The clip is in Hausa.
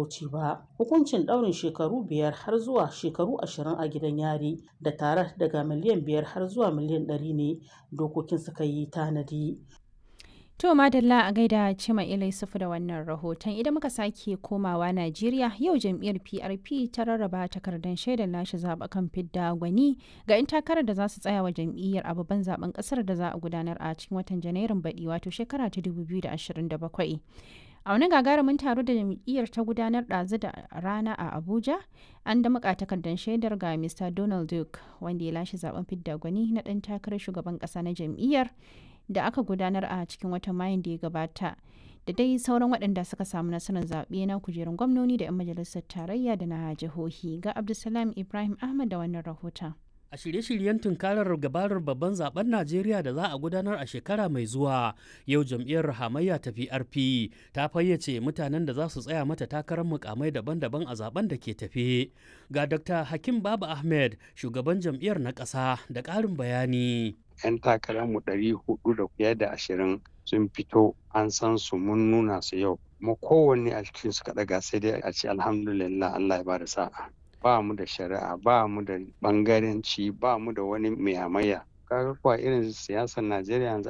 sassauci ba hukuncin ɗaurin shekaru biyar har zuwa shekaru ashirin a gidan yari da tare daga miliyan biyar har zuwa miliyan ɗari ne dokokin suka yi tanadi To Madalla a gaida Cima Ilai Sufu da wannan rahoton idan muka sake komawa Najeriya yau jam'iyyar PRP ta rarraba takardar shaidar lashe zaɓukan fidda gwani ga 'yan takarar da za su tsaya wa jam'iyyar a babban zaben ƙasar da za a gudanar a cikin watan Janairun baɗi wato shekara ta 2027. A wani gagarumin taro da jam'iyyar ta gudanar ɗazu da rana a Abuja, an da muka takardar shaidar ga Mr. Donald Duke wanda ya lashe zaben fidda gwani na ɗan takarar shugaban ƙasa na jam'iyyar da aka gudanar a cikin watan mayun da ya gabata da dai sauran waɗanda suka samu nasarar zaɓe na kujerun gwamnoni da 'yan majalisar tarayya da na jihohi ga abdulsalam ibrahim ahmad da wannan rahoton a shirye-shiryen tunkarar gabarar babban zaben najeriya da za a gudanar a shekara mai zuwa yau jam'iyyar hamayya ta prp ta fayyace mutanen da za su tsaya mata takarar mukamai daban-daban a zaben da ke tafe ga dr hakim baba ahmed shugaban jam'iyyar na ƙasa da ƙarin bayani 'yan takararmu ɗari hudu da fiye da ashirin sun fito an san su mun nuna su yau kuma kowanne a cikin su ɗaga sai dai a ce alhamdulillah Allah ya bada sa'a ba mu da shari'a ba mu da bangaranci ba mu da wani mai hamayya kaga kuwa irin siyasar Najeriya yanzu